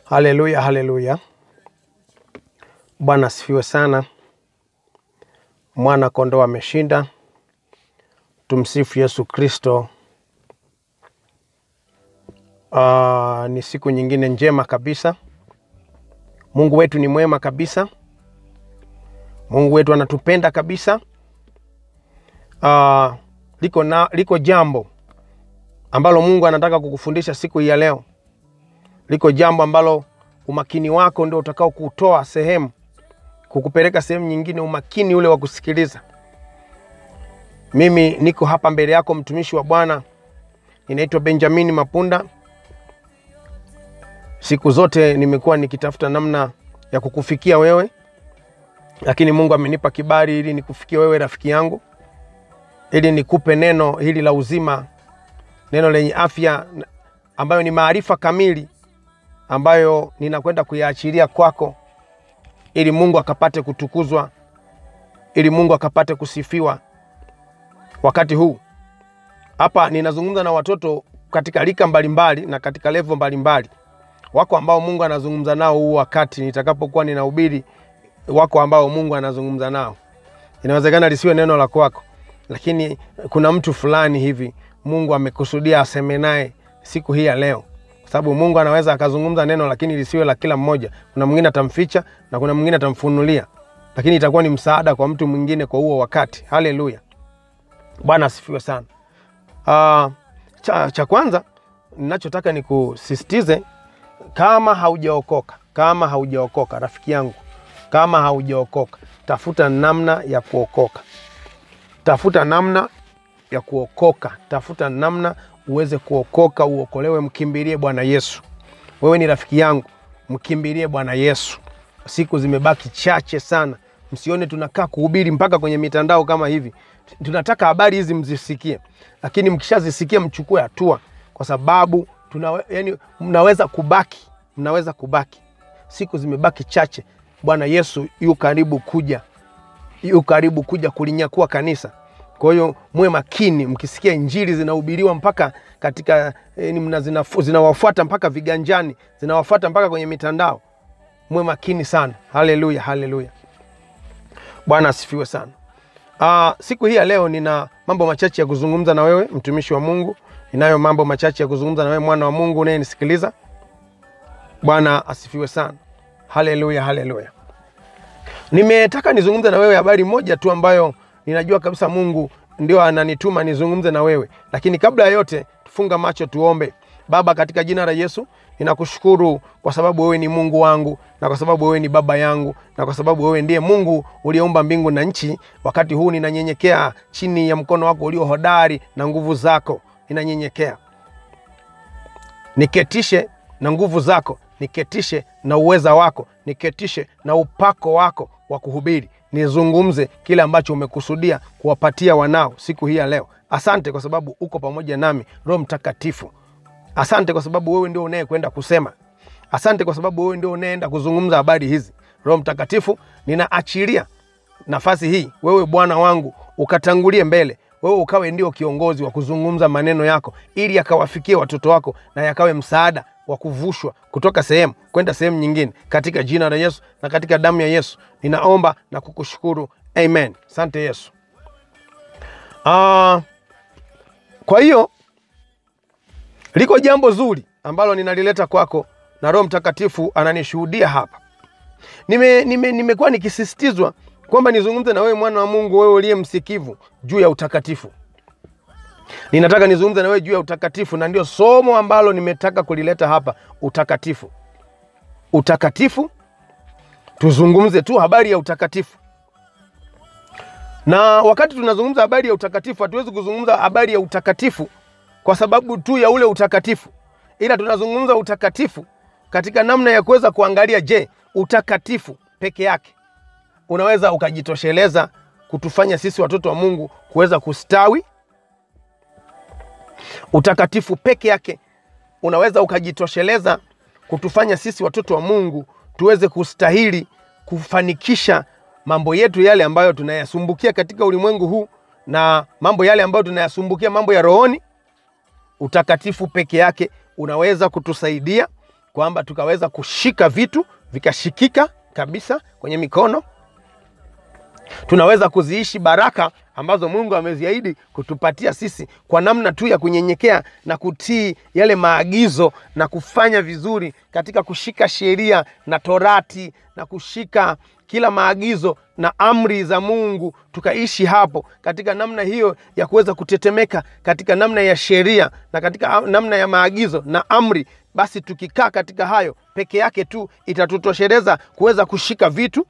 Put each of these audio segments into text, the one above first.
Haleluya, haleluya. Bwana asifiwe sana. Mwana kondoo ameshinda. Tumsifu Yesu Kristo. Ah, ni siku nyingine njema kabisa. Mungu wetu ni mwema kabisa. Mungu wetu anatupenda kabisa. Ah, liko, na, liko jambo ambalo Mungu anataka kukufundisha siku hii ya leo. Liko jambo ambalo umakini wako ndio utakao kutoa sehemu kukupeleka sehemu nyingine, umakini ule wa kusikiliza. Mimi niko hapa mbele yako, mtumishi wa Bwana, ninaitwa Benjamini Mapunda. Siku zote nimekuwa nikitafuta namna ya kukufikia wewe, lakini Mungu amenipa kibali ili nikufikie wewe, rafiki yangu, ili nikupe neno hili la uzima, neno lenye afya ambayo ni maarifa kamili ambayo ninakwenda kuyaachilia kwako ili Mungu akapate kutukuzwa, ili Mungu akapate kusifiwa. Wakati huu hapa ninazungumza na watoto katika rika mbalimbali na katika levo mbalimbali. Wako ambao Mungu anazungumza nao huu wakati nitakapokuwa ninahubiri, wako ambao Mungu anazungumza nao. Inawezekana lisiwe neno la kwako, lakini kuna mtu fulani hivi Mungu amekusudia aseme naye siku hii ya leo kwa sababu Mungu anaweza akazungumza neno lakini lisiwe la kila mmoja. Kuna mwingine atamficha na kuna mwingine atamfunulia, lakini itakuwa ni msaada kwa mtu mwingine kwa huo wakati. Haleluya, Bwana asifiwe sana. Uh, cha, cha kwanza ninachotaka nikusisitize, kama haujaokoka, kama haujaokoka rafiki yangu, kama haujaokoka, tafuta namna ya kuokoka, tafuta namna ya kuokoka, tafuta namna uweze kuokoka, uokolewe. Mkimbilie Bwana Yesu. Wewe ni rafiki yangu, mkimbilie Bwana Yesu. Siku zimebaki chache sana, msione tunakaa kuhubiri mpaka kwenye mitandao kama hivi. Tunataka habari hizi mzisikie, lakini mkishazisikia mchukue hatua, kwa sababu tuna, yani, mnaweza kubaki, mnaweza kubaki. Siku zimebaki chache. Bwana Yesu yu karibu kuja, yu karibu kuja kulinyakua kanisa. Kwa hiyo muwe makini mkisikia injili zinahubiriwa mpaka katika eh, zinawafuata mpaka viganjani, zinawafuata mpaka kwenye mitandao. Muwe makini sana. Haleluya, haleluya, Bwana asifiwe sana. Aa, siku hii ya leo nina mambo machache ya kuzungumza na wewe mtumishi wa Mungu. Ninayo mambo machache ya kuzungumza na wewe mwana wa Mungu unayenisikiliza. Bwana asifiwe sana. Haleluya, haleluya. Nimetaka nizungumze na wewe habari moja tu ambayo ninajua kabisa Mungu ndio ananituma nizungumze na wewe, lakini kabla ya yote tufunga macho tuombe. Baba, katika jina la Yesu ninakushukuru kwa sababu wewe ni Mungu wangu na kwa sababu wewe ni baba yangu na kwa sababu wewe ndiye Mungu uliyeumba mbingu na nchi. Wakati huu ninanyenyekea chini ya mkono wako ulio hodari na nguvu zako, ninanyenyekea niketishe na nguvu zako, niketishe na uweza wako, niketishe na upako wako wa kuhubiri nizungumze kile ambacho umekusudia kuwapatia wanao siku hii ya leo. Asante kwa sababu uko pamoja nami, Roho Mtakatifu. Asante kwa sababu wewe ndio unayekwenda kusema. Asante kwa sababu wewe ndio unayeenda kuzungumza habari hizi. Roho Mtakatifu, ninaachilia nafasi hii, wewe Bwana wangu ukatangulie mbele, wewe ukawe ndio kiongozi wa kuzungumza maneno yako, ili yakawafikie watoto wako na yakawe msaada wa kuvushwa kutoka sehemu kwenda sehemu nyingine, katika jina la Yesu na katika damu ya Yesu ninaomba na kukushukuru, amen. Asante Yesu. Uh, kwa hiyo liko jambo zuri ambalo ninalileta kwako na Roho Mtakatifu ananishuhudia hapa. Nimekuwa nime, nime nikisisitizwa kwamba nizungumze na wewe mwana wa Mungu, wewe uliye msikivu juu ya utakatifu. Ninataka nizungumze na wewe juu ya utakatifu, na ndio somo ambalo nimetaka kulileta hapa, utakatifu. Utakatifu, tuzungumze tu habari ya utakatifu. Na wakati tunazungumza habari ya utakatifu, hatuwezi kuzungumza habari ya utakatifu kwa sababu tu ya ule utakatifu, ila tunazungumza utakatifu katika namna ya kuweza kuangalia, je, utakatifu peke yake unaweza ukajitosheleza kutufanya sisi watoto wa Mungu kuweza kustawi? Utakatifu peke yake unaweza ukajitosheleza kutufanya sisi watoto wa Mungu tuweze kustahili kufanikisha mambo yetu yale ambayo tunayasumbukia katika ulimwengu huu na mambo yale ambayo tunayasumbukia, mambo ya rohoni? Utakatifu peke yake unaweza kutusaidia kwamba tukaweza kushika vitu vikashikika kabisa kwenye mikono tunaweza kuziishi baraka ambazo Mungu ameziahidi kutupatia sisi kwa namna tu ya kunyenyekea na kutii yale maagizo na kufanya vizuri katika kushika sheria na torati na kushika kila maagizo na amri za Mungu, tukaishi hapo katika namna hiyo ya kuweza kutetemeka katika namna ya sheria na katika namna ya maagizo na amri. Basi tukikaa katika hayo peke yake tu itatutosheleza kuweza kushika vitu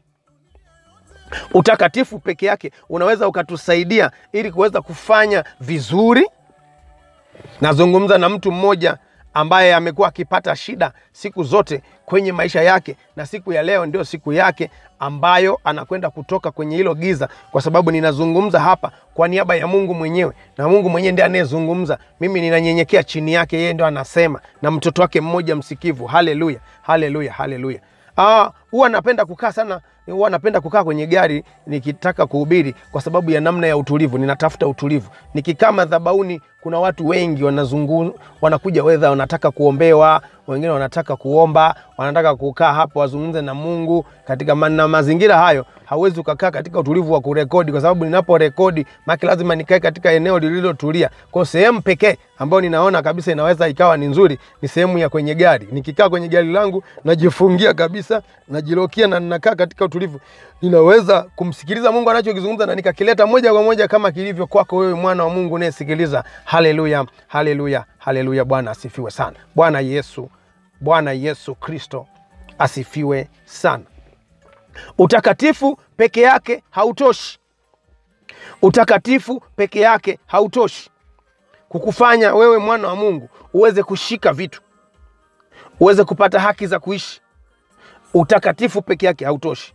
utakatifu peke yake unaweza ukatusaidia ili kuweza kufanya vizuri. Nazungumza na mtu mmoja ambaye amekuwa akipata shida siku zote kwenye maisha yake, na siku ya leo ndio siku yake ambayo anakwenda kutoka kwenye hilo giza, kwa sababu ninazungumza hapa kwa niaba ya Mungu mwenyewe, na Mungu mwenyewe ndiye anayezungumza. Mimi ninanyenyekea chini yake, yeye ndio anasema, na mtoto wake mmoja msikivu. Haleluya, haleluya, haleluya. Ah, huwa napenda kukaa sana, huwa napenda kukaa kwenye gari nikitaka kuhubiri kwa sababu ya namna ya utulivu. Ninatafuta utulivu. Nikikaa madhabahuni, kuna watu wengi wanazungu, wanakuja, wedha wanataka kuombewa, wengine wanataka kuomba, wanataka kukaa hapo wazungumze na Mungu katika ma, na mazingira hayo hauwezi ukakaa katika utulivu wa kurekodi, kwa sababu ninapo rekodi maki lazima nikae katika eneo lililotulia. Kwa sehemu pekee ambayo ninaona kabisa inaweza ikawa ni nzuri ni sehemu ya kwenye gari. Nikikaa kwenye gari langu najifungia kabisa, najilokia na ninakaa katika utulivu, ninaweza kumsikiliza Mungu anachokizungumza na nikakileta moja kwa moja kama kilivyo kwako wewe mwana wa Mungu unayesikiliza. Haleluya, haleluya, haleluya! Bwana asifiwe sana. Bwana Yesu, Bwana Yesu Kristo asifiwe sana. Utakatifu peke yake hautoshi. Utakatifu peke yake hautoshi kukufanya wewe mwana wa Mungu uweze kushika vitu, uweze kupata haki za kuishi. Utakatifu peke yake hautoshi.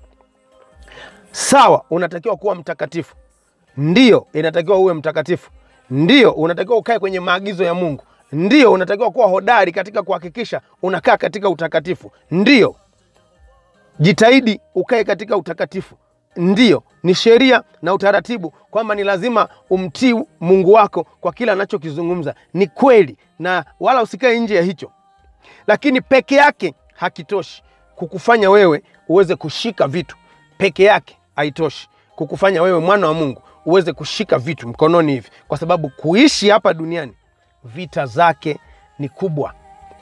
Sawa, unatakiwa kuwa mtakatifu, ndiyo, inatakiwa uwe mtakatifu, ndiyo, unatakiwa ukae kwenye maagizo ya Mungu, ndiyo, unatakiwa kuwa hodari katika kuhakikisha unakaa katika utakatifu, ndiyo jitahidi ukae katika utakatifu. Ndiyo, ni sheria na utaratibu kwamba ni lazima umtii Mungu wako kwa kila anachokizungumza. Ni kweli, na wala usikae nje ya hicho, lakini peke yake hakitoshi kukufanya wewe uweze kushika vitu. Peke yake haitoshi kukufanya wewe mwana wa Mungu uweze kushika vitu mkononi hivi, kwa sababu kuishi hapa duniani vita zake ni kubwa,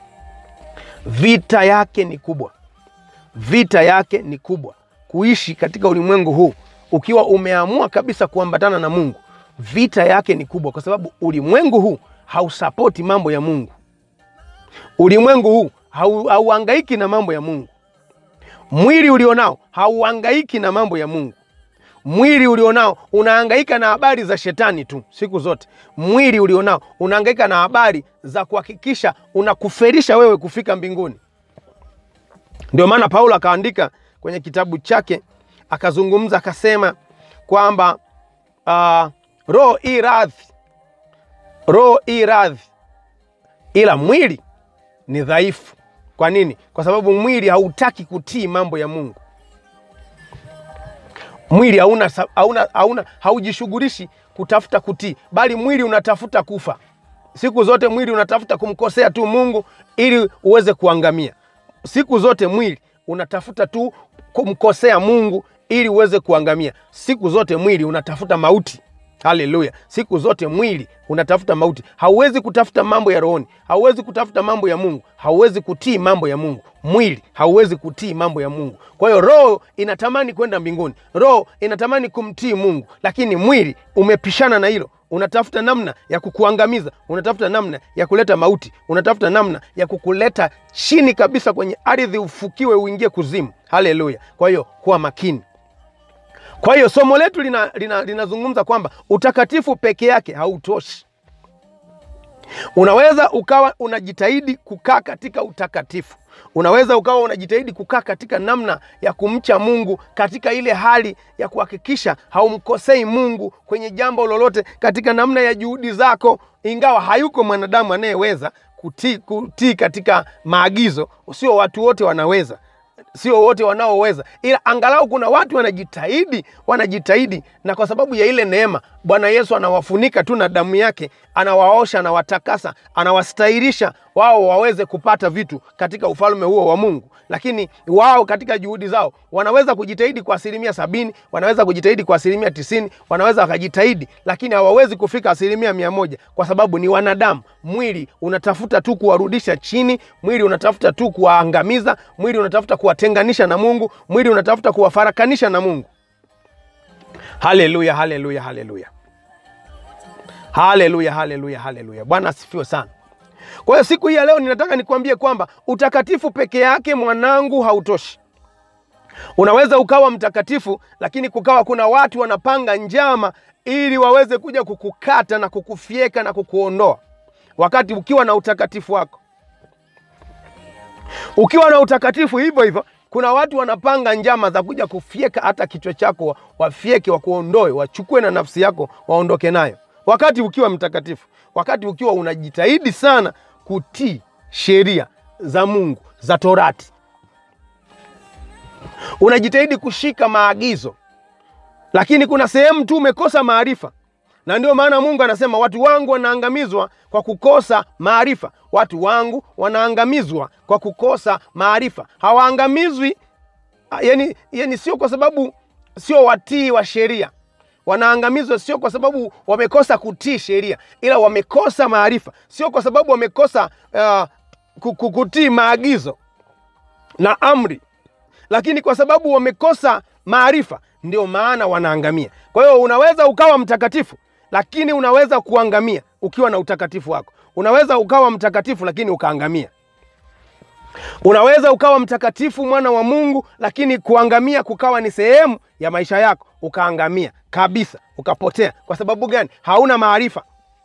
vita yake ni kubwa vita yake ni kubwa. Kuishi katika ulimwengu huu ukiwa umeamua kabisa kuambatana na Mungu, vita yake ni kubwa, kwa sababu ulimwengu huu hausapoti mambo ya Mungu. Ulimwengu huu hauhangaiki na mambo ya Mungu. Mwili ulionao hauhangaiki na mambo ya Mungu. Mwili ulionao unahangaika na habari za shetani tu siku zote. Mwili ulionao unahangaika na habari za kuhakikisha unakuferisha wewe kufika mbinguni. Ndio maana Paulo akaandika kwenye kitabu chake akazungumza akasema kwamba uh, roho i radhi, roho i radhi, ila mwili ni dhaifu. Kwa nini? Kwa sababu mwili hautaki kutii mambo ya Mungu. Mwili hauna, hauna, hauna, haujishughulishi kutafuta kutii, bali mwili unatafuta kufa siku zote. Mwili unatafuta kumkosea tu Mungu ili uweze kuangamia siku zote mwili unatafuta tu kumkosea Mungu ili uweze kuangamia. Siku zote mwili unatafuta mauti. Haleluya! Siku zote mwili unatafuta mauti. Hauwezi kutafuta mambo ya rohoni, hauwezi kutafuta mambo ya Mungu, hauwezi kutii mambo ya Mungu. Mwili hauwezi kutii mambo ya Mungu. Kwa hiyo roho inatamani kwenda mbinguni, roho inatamani kumtii Mungu, lakini mwili umepishana na hilo unatafuta namna ya kukuangamiza, unatafuta namna ya kuleta mauti, unatafuta namna ya kukuleta chini kabisa kwenye ardhi, ufukiwe, uingie kuzimu. Haleluya! Kwa hiyo kuwa makini. Kwa hiyo somo letu linazungumza lina, lina kwamba utakatifu peke yake hautoshi. Unaweza ukawa unajitahidi kukaa katika utakatifu, unaweza ukawa unajitahidi kukaa katika namna ya kumcha Mungu, katika ile hali ya kuhakikisha haumkosei Mungu kwenye jambo lolote, katika namna ya juhudi zako, ingawa hayuko mwanadamu anayeweza kutii, kutii katika maagizo. Sio watu wote wanaweza sio wote wanaoweza, ila angalau kuna watu wanajitahidi, wanajitahidi, na kwa sababu ya ile neema Bwana Yesu anawafunika tu na damu yake, anawaosha, anawatakasa, anawastahirisha wao waweze kupata vitu katika ufalme huo wa Mungu, lakini wao katika juhudi zao wanaweza kujitahidi kwa asilimia sabini, wanaweza kujitahidi kwa asilimia tisini, wanaweza wakajitahidi, lakini hawawezi kufika asilimia mia moja kwa sababu ni wanadamu. Mwili unatafuta tu kuwarudisha chini, mwili unatafuta tu kuwaangamiza, mwili unatafuta kuwatenganisha na Mungu, mwili unatafuta kuwafarakanisha na Mungu. Haleluya, haleluya, haleluya, haleluya, haleluya, haleluya! Bwana asifiwe sana. Kwa hiyo siku hii ya leo ninataka nikwambie kwamba utakatifu peke yake mwanangu hautoshi. Unaweza ukawa mtakatifu, lakini kukawa kuna watu wanapanga njama ili waweze kuja kukukata na kukufyeka na kukuondoa, wakati ukiwa na utakatifu wako. Ukiwa na utakatifu hivyo hivyo, kuna watu wanapanga njama za kuja kufyeka hata kichwa chako, wafyeke, wakuondoe, wachukue na nafsi yako, waondoke nayo, wakati ukiwa mtakatifu, wakati ukiwa unajitahidi sana kutii sheria za Mungu za Torati, unajitahidi kushika maagizo, lakini kuna sehemu tu umekosa maarifa, na ndio maana Mungu anasema watu wangu wanaangamizwa kwa kukosa maarifa. Watu wangu wanaangamizwa kwa kukosa maarifa. Hawaangamizwi yani, yani sio kwa sababu sio watii wa sheria wanaangamizwa sio kwa sababu wamekosa kutii sheria, ila wamekosa maarifa. Sio kwa sababu wamekosa uh, kutii maagizo na amri, lakini kwa sababu wamekosa maarifa, ndio maana wanaangamia. Kwa hiyo unaweza ukawa mtakatifu, lakini unaweza kuangamia ukiwa na utakatifu wako. Unaweza ukawa mtakatifu, lakini ukaangamia. Unaweza ukawa mtakatifu, mwana wa Mungu, lakini kuangamia kukawa ni sehemu ya maisha yako, ukaangamia kabisa, ukapotea. Kwa sababu gani? Hauna maarifa.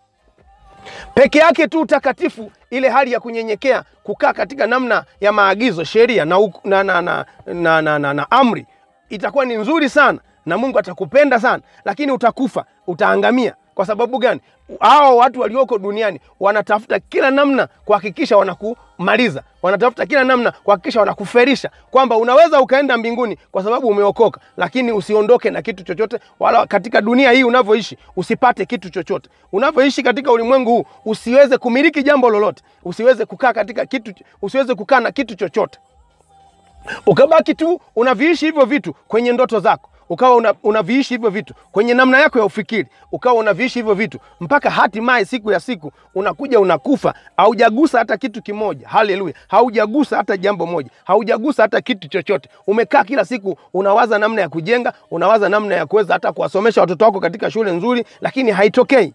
Peke yake tu utakatifu, ile hali ya kunyenyekea, kukaa katika namna ya maagizo, sheria na, na, na, na, na, na, na, na amri, itakuwa ni nzuri sana na Mungu atakupenda sana, lakini utakufa, utaangamia. Kwa sababu gani? Hao watu walioko duniani wanatafuta kila namna kuhakikisha wanakumaliza, wanatafuta kila namna kuhakikisha wanakuferisha, kwamba unaweza ukaenda mbinguni kwa sababu umeokoka, lakini usiondoke na kitu chochote, wala katika dunia hii unavyoishi usipate kitu chochote. Unavyoishi katika ulimwengu huu usiweze kumiliki jambo lolote, usiweze kukaa katika kitu, usiweze kukaa na kitu chochote, ukabaki tu unaviishi hivyo vitu kwenye ndoto zako ukawa una, unaviishi hivyo vitu kwenye namna yako ya ufikiri, ukawa unaviishi hivyo vitu mpaka hatimaye siku ya siku unakuja unakufa, haujagusa hata kitu kimoja. Haleluya! haujagusa hata jambo moja, haujagusa hata kitu chochote. Umekaa kila siku unawaza namna ya kujenga, unawaza namna ya kuweza hata kuwasomesha watoto wako katika shule nzuri, lakini haitokei.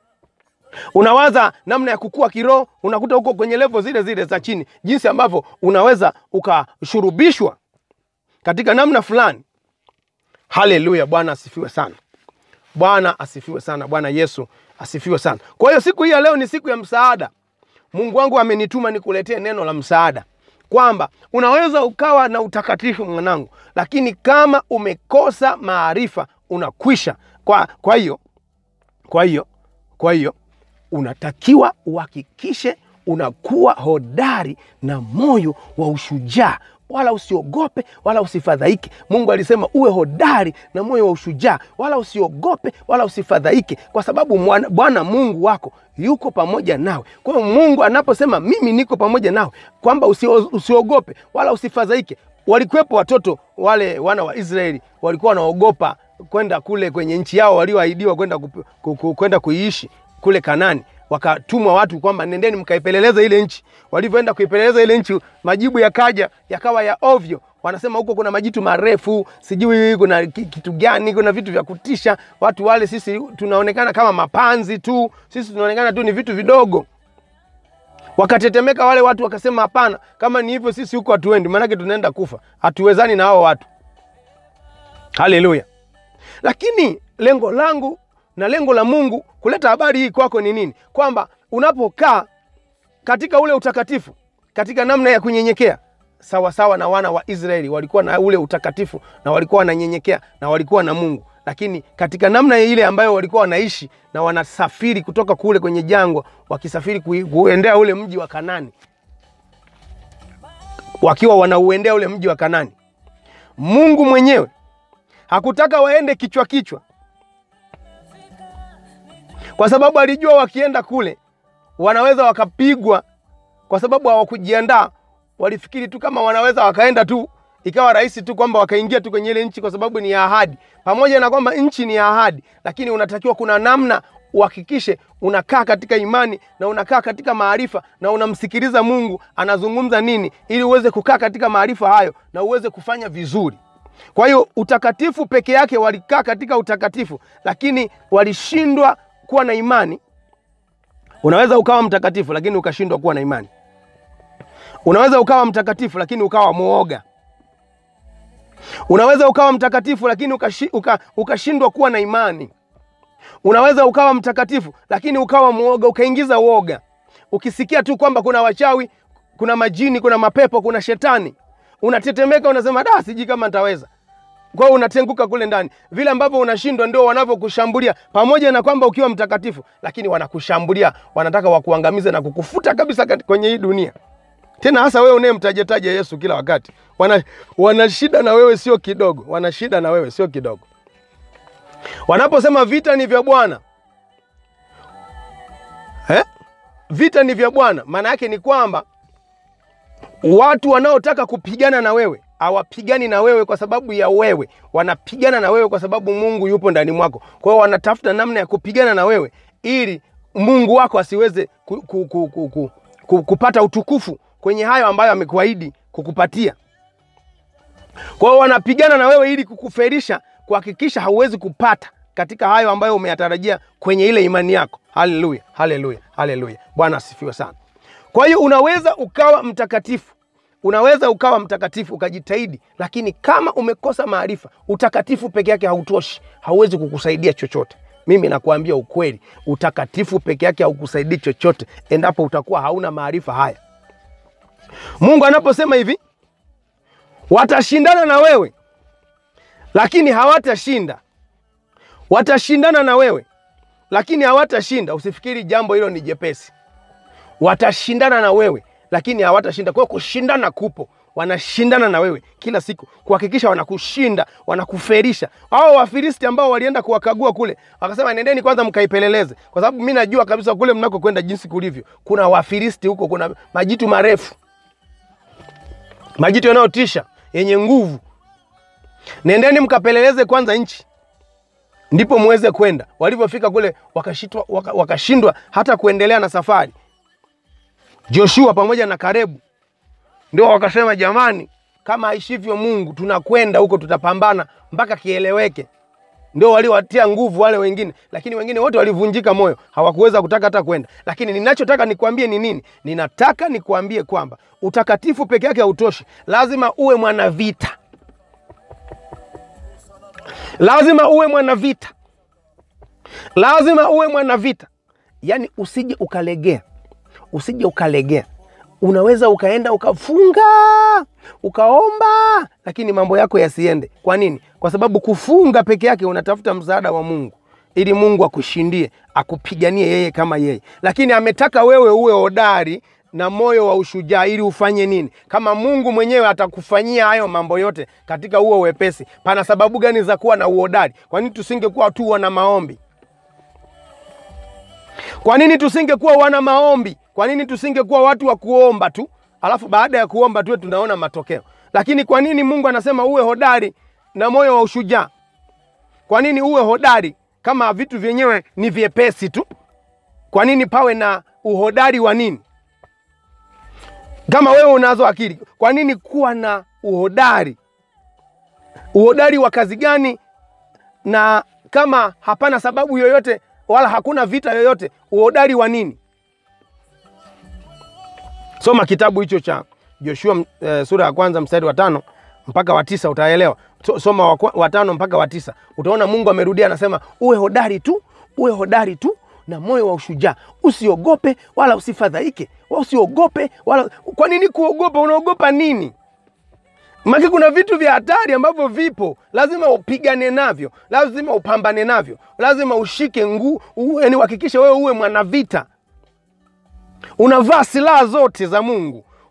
Unawaza namna ya kukua kiroho, unakuta huko kwenye levo zile zile za chini, jinsi ambavyo unaweza ukashurubishwa katika namna fulani. Haleluya! Bwana asifiwe sana. Bwana asifiwe sana. Bwana Yesu asifiwe sana. Kwa hiyo siku hii ya leo ni siku ya msaada. Mungu wangu amenituma nikuletee neno la msaada, kwamba unaweza ukawa na utakatifu mwanangu, lakini kama umekosa maarifa unakwisha. Kwa kwa hiyo kwa hiyo kwa hiyo unatakiwa uhakikishe unakuwa hodari na moyo wa ushujaa wala usiogope wala usifadhaike. Mungu alisema uwe hodari na moyo wa ushujaa, wala usiogope wala usifadhaike, kwa sababu Bwana Mungu wako yuko pamoja nawe. Kwa hiyo Mungu anaposema mimi niko pamoja nawe, kwamba usio, usiogope wala usifadhaike. Walikuwepo watoto wale wana wa Israeli walikuwa wanaogopa kwenda kule kwenye nchi yao walioahidiwa kwenda kwenda kuiishi kule Kanani wakatumwa watu kwamba nendeni mkaipeleleza ile nchi. Walivyoenda kuipeleleza ile nchi, majibu yakaja yakawa ya ovyo. Wanasema huko kuna majitu marefu, sijui kuna kitu gani, kuna vitu vya kutisha. Watu wale sisi tunaonekana kama mapanzi tu, sisi tunaonekana tu ni vitu vidogo. Wakatetemeka wale watu, wakasema hapana, kama ni hivyo sisi huko hatuendi, maanake tunaenda kufa, hatuwezani na hao watu. Haleluya! Lakini lengo langu na lengo la Mungu kuleta habari hii kwako ni nini? Kwamba unapokaa katika ule utakatifu, katika namna ya kunyenyekea, sawa sawa na wana wa Israeli walikuwa na ule utakatifu na walikuwa wananyenyekea na walikuwa na Mungu, lakini katika namna ile ambayo walikuwa wanaishi na wanasafiri kutoka kule kwenye jangwa, wakisafiri kuendea ule mji wa Kanani, wakiwa wanauendea ule mji wa Kanani, Mungu mwenyewe hakutaka waende kichwa kichwa kwa sababu alijua wakienda kule wanaweza wakapigwa kwa sababu hawakujiandaa, walifikiri tu kama wanaweza wakaenda tu ikawa rahisi tu kwamba wakaingia tu kwenye ile nchi kwa sababu ni ya ahadi. Pamoja na kwamba nchi ni ya ahadi, lakini unatakiwa kuna namna uhakikishe unakaa katika imani na unakaa katika maarifa na unamsikiliza Mungu anazungumza nini, ili uweze kukaa katika maarifa hayo na uweze kufanya vizuri. Kwa hiyo utakatifu peke yake, walikaa katika utakatifu, lakini walishindwa kuwa na imani. Unaweza ukawa mtakatifu lakini ukashindwa kuwa na imani. Unaweza ukawa mtakatifu lakini ukawa mwoga. Unaweza ukawa mtakatifu lakini ukashi, uka, ukashindwa kuwa na imani. Unaweza ukawa mtakatifu lakini ukawa mwoga, ukaingiza uoga. Ukisikia tu kwamba kuna wachawi, kuna majini, kuna mapepo, kuna shetani, unatetemeka, unasema da, sijui kama nitaweza. Kwa hiyo unatenguka kule ndani. Vile ambavyo unashindwa ndio wanavyokushambulia, pamoja na kwamba ukiwa mtakatifu, lakini wanakushambulia, wanataka wakuangamize na kukufuta kabisa kwenye hii dunia tena hasa wewe unayemtajataja Yesu kila wakati. Wana, wana shida na wewe sio kidogo, wana shida na wewe sio kidogo. Wanaposema vita ni vya Bwana eh? Vita ni vya Bwana, maana yake ni kwamba watu wanaotaka kupigana na wewe hawapigani na wewe kwa sababu ya wewe, wanapigana na wewe kwa sababu Mungu yupo ndani mwako. Kwa hiyo wanatafuta namna ya kupigana na wewe ili Mungu wako asiweze ku, ku, ku, ku, ku, ku, kupata utukufu kwenye hayo ambayo amekuahidi kukupatia. Kwa hiyo wanapigana na wewe ili kukuferisha, kuhakikisha hauwezi kupata katika hayo ambayo umeyatarajia kwenye ile imani yako. Haleluya, haleluya, haleluya! Bwana asifiwe sana. Kwa hiyo unaweza ukawa mtakatifu, unaweza ukawa mtakatifu ukajitahidi, lakini kama umekosa maarifa, utakatifu peke yake hautoshi, hauwezi kukusaidia chochote. Mimi nakuambia ukweli, utakatifu peke yake haukusaidii chochote endapo utakuwa hauna maarifa haya. Mungu anaposema hivi, watashindana na wewe lakini hawatashinda, watashindana na wewe lakini hawatashinda, usifikiri jambo hilo ni jepesi. Watashindana na wewe lakini hawatashinda. Kwa hiyo kushindana kupo, wanashindana na wewe kila siku kuhakikisha wanakushinda, wanakuferisha. Hao Wafilisti ambao walienda kuwakagua kule, wakasema nendeni kwanza mkaipeleleze, kwa sababu mi najua kabisa kule mnakokwenda jinsi kulivyo, kuna Wafilisti huko, kuna majitu marefu majitu yanayotisha yenye nguvu. Nendeni mkapeleleze kwanza nchi, ndipo muweze kwenda. Walivyofika kule wakashindwa waka, wakashindwa hata kuendelea na safari. Joshua pamoja na Karebu ndio wakasema, jamani, kama aishivyo Mungu tunakwenda huko, tutapambana mpaka kieleweke. Ndio waliwatia nguvu wale wengine, lakini wengine wote walivunjika moyo, hawakuweza kutaka hata kwenda. Lakini ninachotaka nikwambie ni nini? Ninataka nikwambie kwamba utakatifu peke yake hautoshi, lazima uwe mwanavita, lazima uwe mwanavita, lazima uwe mwanavita. Yaani usije ukalegea, usije ukalegea. Unaweza ukaenda ukafunga ukaomba, lakini mambo yako yasiende. Kwa nini? Kwa sababu kufunga peke yake unatafuta msaada wa Mungu ili Mungu akushindie, akupiganie yeye kama yeye, lakini ametaka wewe uwe hodari na moyo wa ushujaa ili ufanye nini? Kama Mungu mwenyewe atakufanyia hayo mambo yote katika huo wepesi, pana sababu gani za kuwa na uhodari? Kwa nini tusingekuwa tu wana maombi? Kwa nini tusingekuwa wana maombi? Kwa nini tusingekuwa watu wa kuomba tu, alafu baada ya kuomba tuwe tunaona matokeo? Lakini kwa nini Mungu anasema uwe hodari na moyo wa ushujaa? Kwa nini uwe hodari kama vitu vyenyewe ni vyepesi tu? Kwa nini pawe na uhodari wa nini? Kama wewe unazo akili, kwa nini kuwa na uhodari? Uhodari wa kazi gani? Na kama hapana sababu yoyote wala hakuna vita yoyote, uhodari wa nini? Soma kitabu hicho cha Joshua e, sura ya kwanza mstari wa tano mpaka wa tisa utaelewa. So, soma wa, wa tano mpaka wa tisa utaona Mungu amerudia anasema, uwe hodari tu, uwe hodari tu na moyo wa ushujaa, usiogope wala usifadhaike, wala usiogope wala. Kwa nini kuogopa? Unaogopa nini? Maki kuna vitu vya hatari ambavyo vipo, lazima upigane navyo, lazima upambane navyo, lazima ushike nguu, yaani uhakikishe wewe uwe mwanavita, unavaa silaha zote za Mungu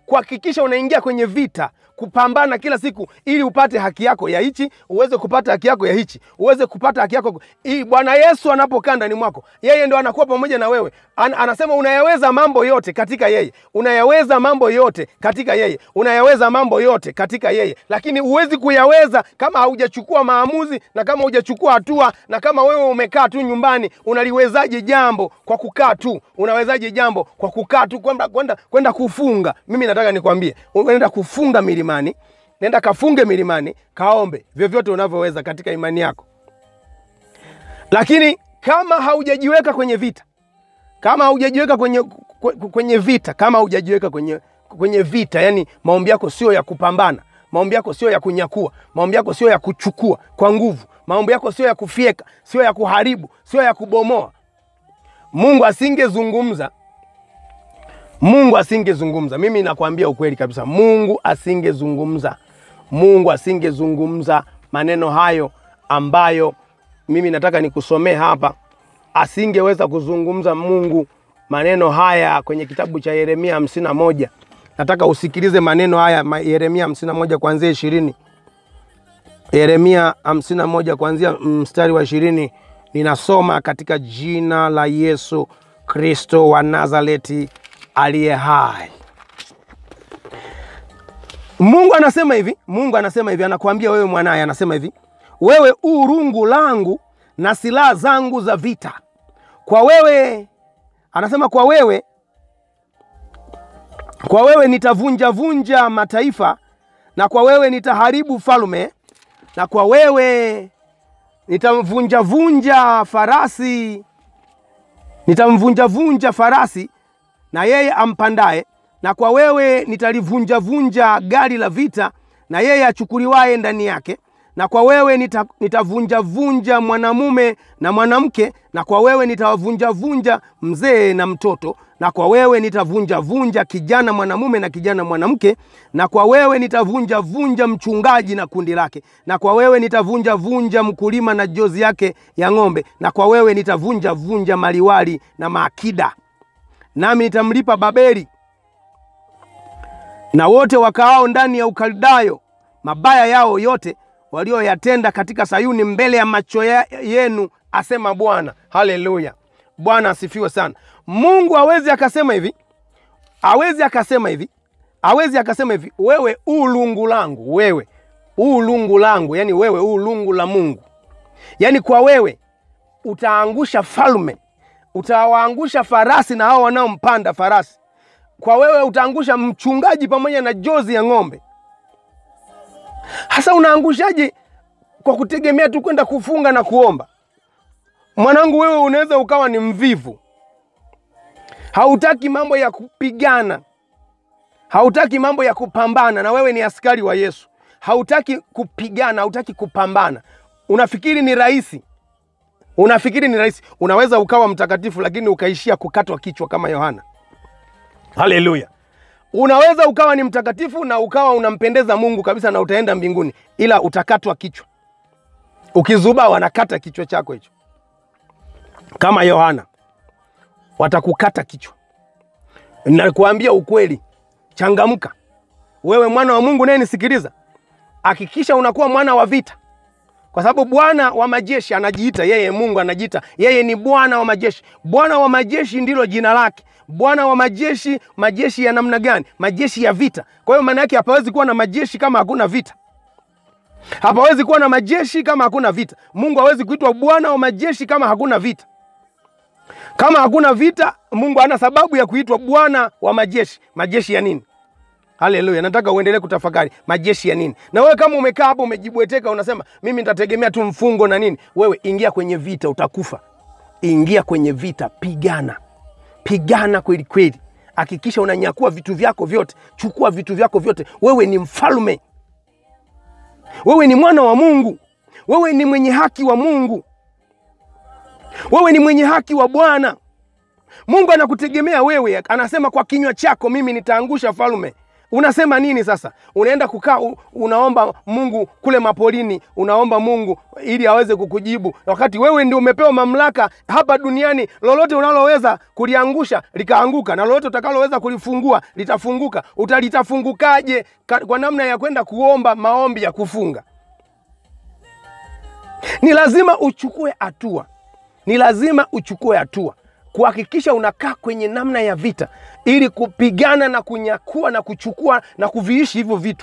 kuhakikisha unaingia kwenye vita kupambana kila siku ili upate haki yako ya hichi uweze kupata haki yako ya hichi uweze kupata haki yako hii bwana yesu anapokaa ndani mwako yeye ndo anakuwa pamoja na wewe An, anasema unayaweza mambo yote katika yeye unayaweza mambo yote katika yeye unayaweza mambo yote katika yeye lakini huwezi kuyaweza kama haujachukua maamuzi na kama hujachukua hatua na kama wewe umekaa tu nyumbani unaliwezaje jambo kwa kukaa tu unawezaje jambo kwa kukaa tu kwenda kwenda kwenda kufunga mimi nataka nikwambie unaenda kufunga milimani nenda kafunge milimani kaombe vyovyote unavyoweza katika imani yako lakini kama haujajiweka kwenye vita kama haujajiweka kwenye kwenye vita kama haujajiweka kwenye kwenye vita yani maombi yako sio ya kupambana maombi yako sio ya kunyakua maombi yako sio ya kuchukua kwa nguvu maombi yako sio ya kufyeka sio ya kuharibu sio ya kubomoa mungu asingezungumza mungu asingezungumza mimi nakwambia ukweli kabisa mungu asingezungumza mungu asingezungumza maneno hayo ambayo mimi nataka nikusomee hapa asingeweza kuzungumza mungu maneno haya kwenye kitabu cha yeremia hamsini na moja nataka usikilize maneno haya ma- yeremia hamsini na moja kuanzia ishirini yeremia hamsini na moja kuanzia mstari wa ishirini ninasoma katika jina la yesu kristo wa nazareti aliye hai mungu anasema hivi mungu anasema hivi anakuambia wewe mwanaye anasema hivi wewe u rungu langu na silaha zangu za vita kwa wewe anasema kwa wewe kwa wewe nitavunja vunja mataifa na kwa wewe nitaharibu falme na kwa wewe nitamvunja vunja farasi nitamvunja vunja farasi na yeye ampandaye na kwa wewe nitalivunja vunja gari la vita na yeye achukuliwaye ndani yake na kwa wewe nita, nitavunja vunja mwanamume na mwanamke na kwa wewe nitawavunja vunja mzee na mtoto na kwa wewe nitavunja vunja kijana mwanamume na kijana mwanamke na kwa wewe nitavunja vunja mchungaji na kundi lake na kwa wewe nitavunja vunja mkulima na jozi yake ya ng'ombe na kwa wewe nitavunja vunja maliwali na maakida nami nitamlipa babeli na wote wakaao ndani ya ukaldayo mabaya yao yote walioyatenda katika sayuni mbele ya macho ya- yenu asema bwana haleluya bwana asifiwe sana mungu awezi akasema hivi awezi akasema hivi awezi akasema hivi wewe u lungu langu wewe u lungu langu yani wewe u lungu la mungu yani kwa wewe utaangusha falme utawaangusha farasi na hao wanaompanda farasi kwa wewe utaangusha mchungaji pamoja na jozi ya ng'ombe hasa unaangushaje kwa kutegemea tu kwenda kufunga na kuomba mwanangu wewe unaweza ukawa ni mvivu hautaki mambo ya kupigana hautaki mambo ya kupambana na wewe ni askari wa yesu hautaki kupigana hautaki kupambana unafikiri ni rahisi unafikiri ni rahisi unaweza ukawa mtakatifu lakini ukaishia kukatwa kichwa kama yohana haleluya unaweza ukawa ni mtakatifu na ukawa unampendeza mungu kabisa na utaenda mbinguni ila utakatwa kichwa ukizubaa wanakata kichwa chako hicho kama yohana watakukata kichwa nakuambia ukweli changamka wewe mwana wa mungu naye nisikiliza hakikisha unakuwa mwana wa vita kwa sababu bwana wa majeshi anajiita yeye mungu anajiita yeye ni bwana wa majeshi bwana wa majeshi ndilo jina lake bwana wa majeshi majeshi ya namna gani majeshi ya vita kwa hiyo maana yake hapawezi kuwa na majeshi kama hakuna vita hapawezi kuwa na majeshi kama hakuna vita mungu hawezi kuitwa bwana wa majeshi kama hakuna vita kama hakuna vita mungu hana sababu ya kuitwa bwana wa majeshi majeshi ya nini haleluya nataka uendelee kutafakari majeshi ya nini na wewe kama umekaa hapo umejibweteka unasema mimi nitategemea tu mfungo na nini wewe ingia kwenye vita utakufa ingia kwenye vita pigana pigana kweli kweli hakikisha unanyakua vitu vyako vyote chukua vitu vyako vyote wewe ni mfalme wewe ni mwana wa mungu wewe ni mwenye haki wa mungu wewe ni mwenye haki wa bwana mungu anakutegemea wewe anasema kwa kinywa chako mimi nitaangusha falme unasema nini sasa? Unaenda kukaa u- unaomba Mungu kule mapolini, unaomba Mungu ili aweze kukujibu, wakati wewe ndio umepewa mamlaka hapa duniani. Lolote unaloweza kuliangusha likaanguka, na lolote utakaloweza kulifungua litafunguka. Utalitafungukaje? Ka- Kwa namna ya kwenda kuomba maombi ya kufunga. Ni lazima uchukue hatua, ni lazima uchukue hatua kuhakikisha unakaa kwenye namna ya vita, ili kupigana na kunyakua na kuchukua na kuviishi hivyo vitu.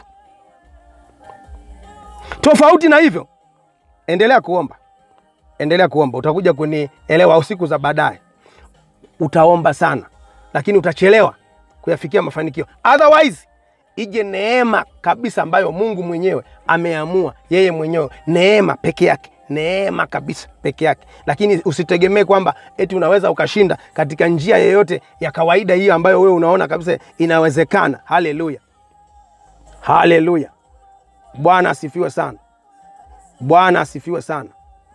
Tofauti na hivyo, endelea kuomba, endelea kuomba. Utakuja kunielewa siku za baadaye. Utaomba sana, lakini utachelewa kuyafikia mafanikio. Otherwise ije neema kabisa ambayo Mungu mwenyewe ameamua yeye mwenyewe, neema peke yake, neema kabisa peke yake. Lakini usitegemee kwamba eti unaweza ukashinda katika njia yeyote ya kawaida hiyo ambayo wewe unaona kabisa inawezekana. Haleluya, haleluya! Bwana asifiwe sana, Bwana asifiwe sana.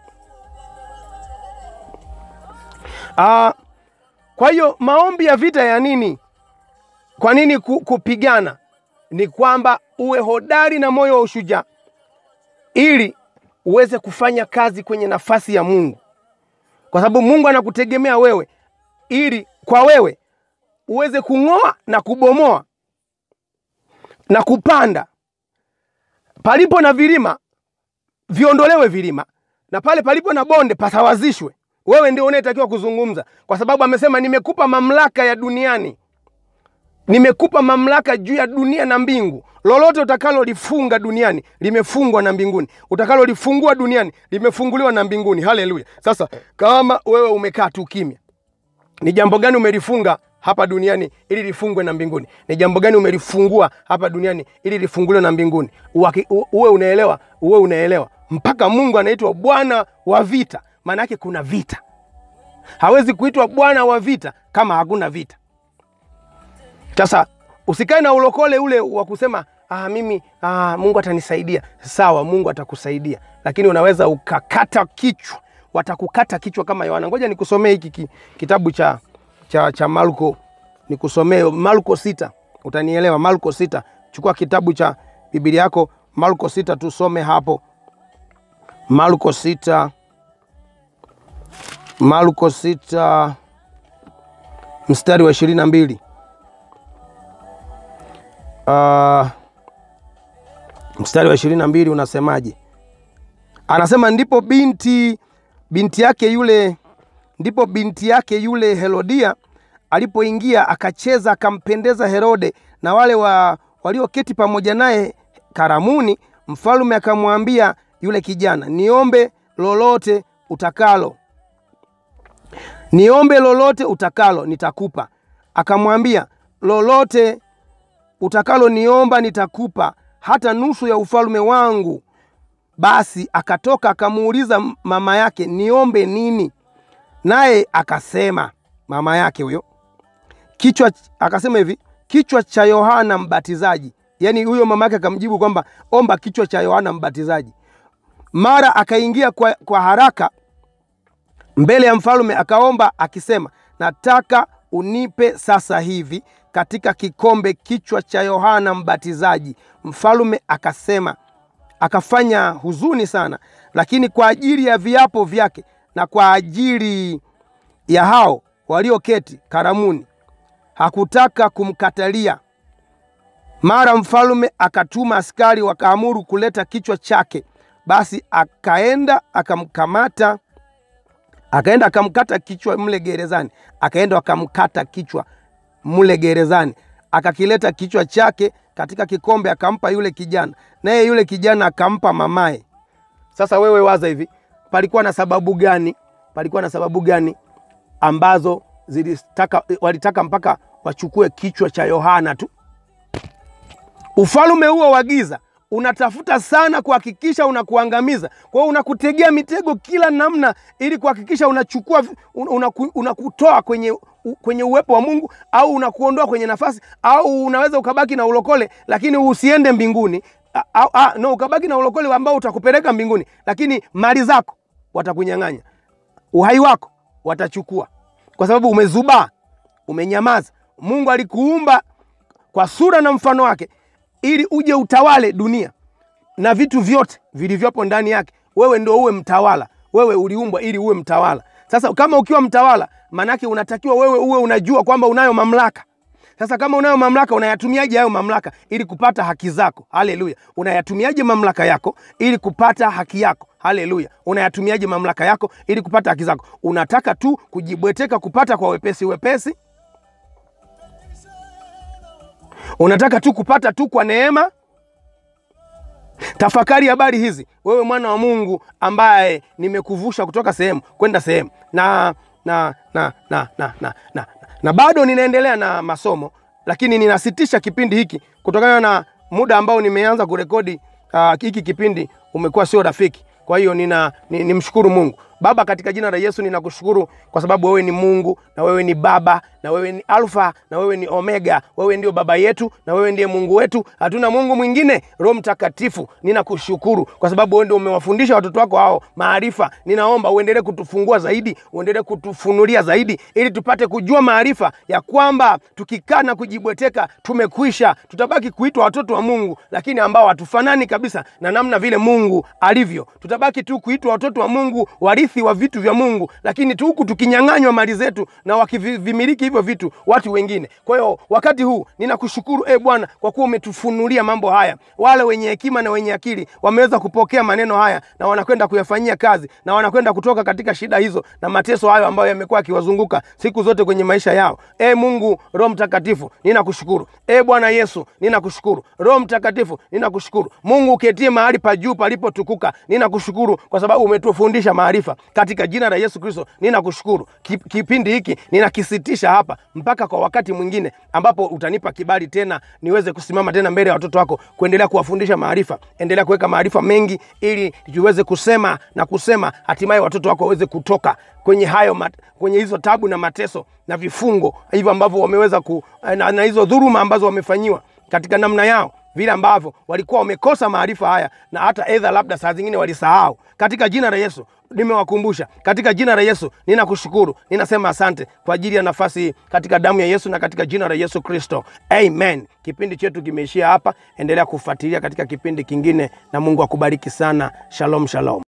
Ah, kwa hiyo maombi ya vita ya nini? Kwa nini ku- kupigana? Ni kwamba uwe hodari na moyo wa ushujaa, ili uweze kufanya kazi kwenye nafasi ya Mungu, kwa sababu Mungu anakutegemea wewe, ili kwa wewe uweze kung'oa na kubomoa na kupanda. Palipo na vilima viondolewe vilima, na pale palipo na bonde pasawazishwe. Wewe ndio unayetakiwa kuzungumza, kwa sababu amesema, nimekupa mamlaka ya duniani nimekupa mamlaka juu ya dunia na mbingu. Lolote utakalolifunga duniani limefungwa na mbinguni, utakalolifungua duniani limefunguliwa na mbinguni. Haleluya! Sasa kama wewe umekaa tu kimya, ni jambo gani umelifunga hapa duniani ili lifungwe na mbinguni? Ni jambo gani umelifungua hapa duniani ili lifunguliwe na mbinguni? Uwaki- u- Uwe unaelewa, uwe unaelewa mpaka Mungu anaitwa Bwana wa vita. Maana yake kuna vita. Hawezi kuitwa Bwana wa vita kama hakuna vita. Sasa usikae na ulokole ule wa kusema ah, mimi ah, Mungu atanisaidia. Sawa, Mungu atakusaidia, lakini unaweza ukakata kichwa, watakukata kichwa kama Yohana. Ngoja nikusomee hiki ki- kitabu cha, cha, cha Marko, nikusomee Marko sita, utanielewa. Marko sita, chukua kitabu cha Biblia yako Marko sita, tusome hapo Marko sita, Marko sita mstari wa ishirini na mbili. Uh, mstari wa ishirini na mbili unasemaje? Anasema ndipo binti binti yake yule ndipo binti yake yule Herodia alipoingia akacheza akampendeza Herode na wale wa, walioketi pamoja naye karamuni. Mfalme akamwambia yule kijana, niombe lolote utakalo, niombe lolote utakalo nitakupa. Akamwambia, lolote utakalo niomba nitakupa, hata nusu ya ufalme wangu. Basi akatoka akamuuliza mama yake, niombe nini? Naye akasema, mama yake huyo kichwa, akasema hivi, kichwa cha Yohana Mbatizaji. Yaani huyo mama yake akamjibu kwamba omba kichwa cha Yohana Mbatizaji. Mara akaingia kwa, kwa haraka mbele ya mfalme akaomba akisema, nataka unipe sasa hivi katika kikombe kichwa cha Yohana Mbatizaji. Mfalme akasema, akafanya huzuni sana, lakini kwa ajili ya viapo vyake na kwa ajili ya hao walioketi karamuni hakutaka kumkatalia. Mara mfalme akatuma askari wakaamuru kuleta kichwa chake. Basi akaenda akamkamata akaenda akamkata kichwa mle gerezani, akaenda akamkata kichwa mle gerezani, akakileta kichwa chake katika kikombe, akampa yule kijana, naye yule kijana akampa mamaye. Sasa wewe waza hivi, palikuwa na sababu gani? Palikuwa na sababu gani ambazo zilitaka, walitaka mpaka wachukue kichwa cha Yohana tu? Ufalume huo wa giza unatafuta sana kuhakikisha unakuangamiza. Kwa hiyo unakutegea mitego kila namna, ili kuhakikisha unachukua unaku, unakutoa kwenye, kwenye uwepo wa Mungu au unakuondoa kwenye nafasi, au unaweza ukabaki na ulokole lakini usiende mbinguni au, a, no, ukabaki na ulokole ambao utakupeleka mbinguni, lakini mali zako watakunyang'anya, uhai wako watachukua, kwa sababu umezubaa, umenyamaza. Mungu alikuumba kwa sura na mfano wake, ili uje utawale dunia na vitu vyote vilivyopo ndani yake. Wewe ndio uwe mtawala. Wewe uliumbwa ili uwe mtawala. Sasa kama ukiwa mtawala, maanake unatakiwa wewe uwe unajua kwamba unayo mamlaka. Sasa kama unayo mamlaka, unayatumiaje hayo mamlaka ili kupata haki zako? Haleluya! Unayatumiaje mamlaka yako ili kupata haki yako? Haleluya! Unayatumiaje mamlaka yako ili kupata haki zako? Unataka tu kujibweteka kupata kwa wepesi wepesi? Unataka tu kupata tu kwa neema? Tafakari habari hizi, wewe mwana wa Mungu ambaye nimekuvusha kutoka sehemu kwenda sehemu na na na na na na, na, na bado ninaendelea na masomo, lakini ninasitisha kipindi hiki kutokana na muda ambao nimeanza kurekodi. Uh, hiki kipindi umekuwa sio rafiki, kwa hiyo nina ni, nimshukuru Mungu Baba, katika jina la Yesu ninakushukuru kwa sababu wewe ni Mungu na wewe ni Baba na wewe ni Alfa na wewe ni Omega. Wewe ndio baba yetu na wewe ndiye Mungu wetu, hatuna Mungu mwingine. Roho Mtakatifu, ninakushukuru kwa sababu wewe ndio umewafundisha watoto wako hao maarifa. Ninaomba uendelee kutufungua zaidi, uendelee kutufunulia zaidi, ili tupate kujua maarifa ya kwamba tukikaa na kujibweteka tumekwisha, tutabaki kuitwa watoto wa Mungu, lakini ambao hatufanani kabisa na namna vile Mungu alivyo. Tutabaki tu kuitwa watoto wa Mungu, warithi wa vitu vya Mungu, lakini tu huku tukinyang'anywa mali zetu na wakivimiliki hivyo vitu watu wengine. Kwa hiyo wakati huu ninakushukuru e Bwana kwa kuwa umetufunulia mambo haya. Wale wenye hekima na wenye akili wameweza kupokea maneno haya na wanakwenda kuyafanyia kazi na wanakwenda kutoka katika shida hizo na mateso hayo ambayo yamekuwa yakiwazunguka siku zote kwenye maisha yao. E Mungu Roho Mtakatifu, ninakushukuru. E Bwana Yesu, ninakushukuru. Roho Mtakatifu, ninakushukuru. Mungu uketie mahali pa juu palipotukuka, ninakushukuru kwa sababu umetufundisha maarifa katika jina la Yesu Kristo ninakushukuru. Kipindi hiki ninakisitisha hapa mpaka kwa wakati mwingine ambapo utanipa kibali tena niweze kusimama tena mbele ya watoto wako kuendelea kuwafundisha maarifa. Endelea kuweka maarifa mengi ili tuweze kusema na kusema, hatimaye watoto wako waweze kutoka kwenye hayo mat, kwenye hizo tabu na mateso na vifungo hivyo ambavyo wameweza ku, na, na hizo dhuluma ambazo wamefanyiwa katika namna yao vile ambavyo walikuwa wamekosa maarifa haya na hata edha labda saa zingine walisahau. Katika jina la Yesu nimewakumbusha. Katika jina la Yesu ninakushukuru, ninasema asante kwa ajili ya nafasi hii, katika damu ya Yesu na katika jina la Yesu Kristo, amen. Kipindi chetu kimeishia hapa, endelea kufuatilia katika kipindi kingine, na Mungu akubariki sana. Shalom, shalom.